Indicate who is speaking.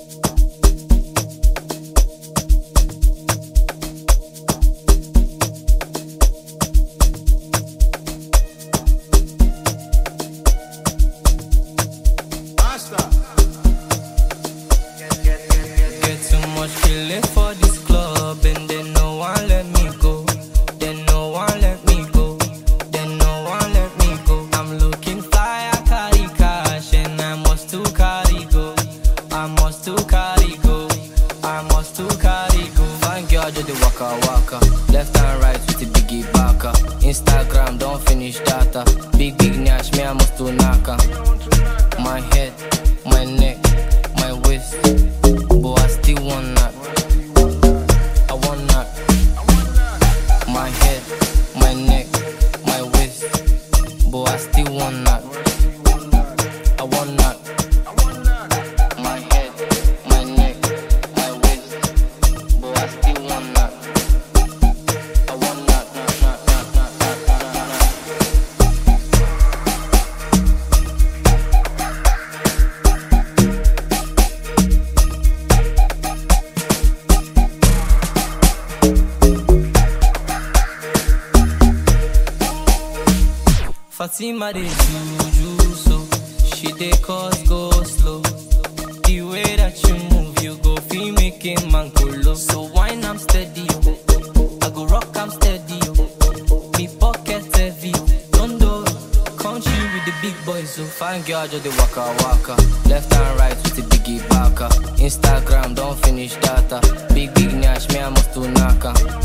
Speaker 1: Get too much feeling for this club and they no one let me go. They no one let me go. They no one let me go. I'm looking fly, I carry cash and I must to carry go. I must to carry go. I must to carry go. Fine girl, do the waka waka. Left and right with the biggie baka. Instagram don't finish data. Big big nash, me I must to naka. My head, my neck, my waist. But I still want that. I want that. My head, my neck, my waist. But I still want that. I want that. My head, my neck, my waist. But I still want that. I want that. Nah, nah, nah, nah, nah, nah, nah. Fatima dey juju so she dey cause go slow. The way that you move, you go feel make a man kolo. So wine I'm steady, oh. I go rock I'm steady, oh. Me pocket heavy, don't do country with the big boys. So fine girl just dey waka waka, left and right with the biggie baka. Instagram don't finish data, big big nash me I must to naka.